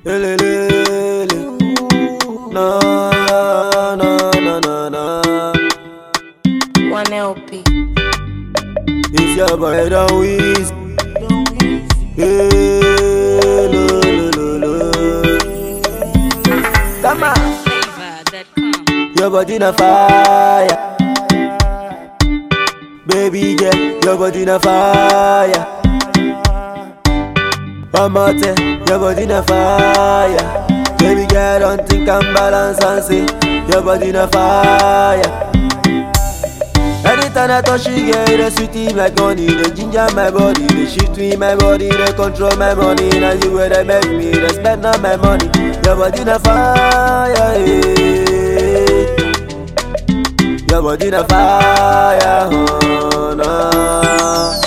Elelele. Na, na, na, na, na. One LP. It's your boy, Don Wiz. Hey, lo, lo, lo, lo. Come on. Flavor.com. Your body na fire. Baby girl, your body na fire. One more time, your body na fire. Baby girl, don't think I'm balance and say, your body na fire. Anytime I touch you, girl, they sweet me like honey. They ginger my body, they shift me my body, they control my money. Now you where they make me, they spend all my money. Your body na fire, eh. Your body na fire, oh no.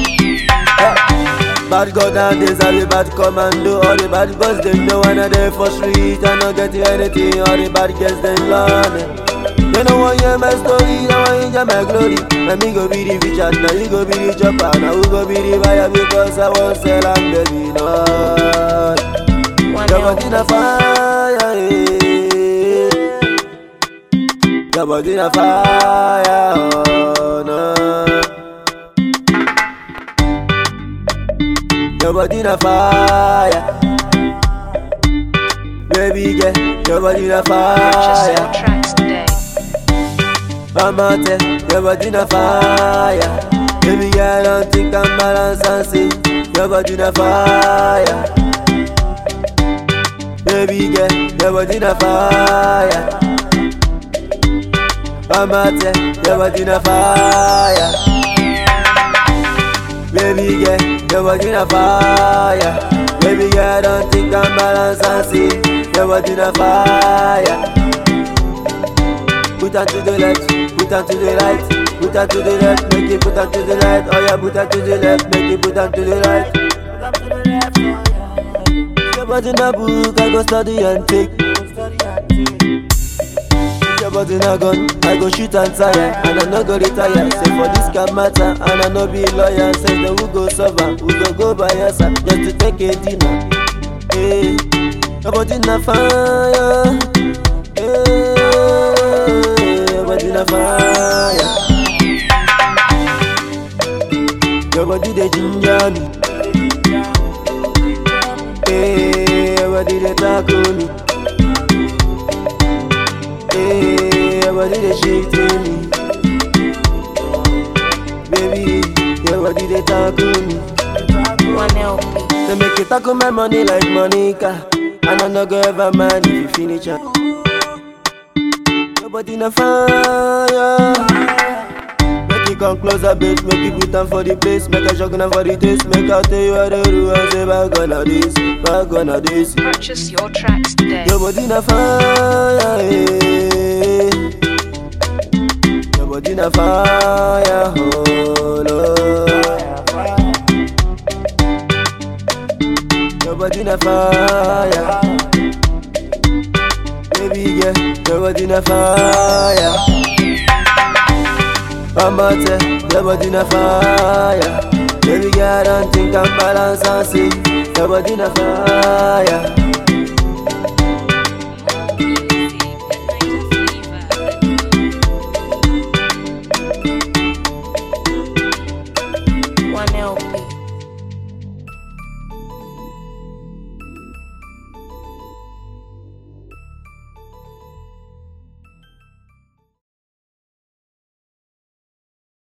Eh. Bad girl nowadays, all the bad commando All the bad boys, they know when they for street I not get anything, all the bad girls, they learn it They don't want hear my story, they want hear my glory Now me go be the feature, now you go be the chopper Now who go be the buyer because I won't sell and baby, no One Your body LP. na fire, eh. Your body na fire, oh no Your body na fire Baby girl, your body na Purchase your fire tracks today. Mama tell, your body na fire Baby girl, don't think I'm balance and see Your body na fire Baby girl, your body na fire Mama tell, your body na fire Baby girl, your body na fire Baby girl, don't think I'm balance and see Your body na fire Put her to the left, put her to the right Put her to the left, make it put her to the right Oh yeah, put her to the left, make it put her to the right Your body na book, I go study and take Your body na gun, I go shoot and tire And I no go retire, say for this can matter And I no be lawyer, say then who go suffer Who go go by yourself, just to take a dinner Hey, your body na fire Hey, your body na fire Your body dey ginger me Hey, your body dey tackle me Hey, your body dey shake me Baby, your body dey tackle me One LP. They make you tackle my money like Monica And I no go ever mind if you finish her Your body na fire Make you come closer, bitch Make you put them for the place Make a shot for the taste Make I tell you how to do and say back on a this Back on a this Purchase your tracks today. Your body na fire eh. Your body na fire oh Lord Your body na fire Baby girl, your body na fire Mama tell, your body na fire Baby girl, don't think I'm balance and see Your body na fire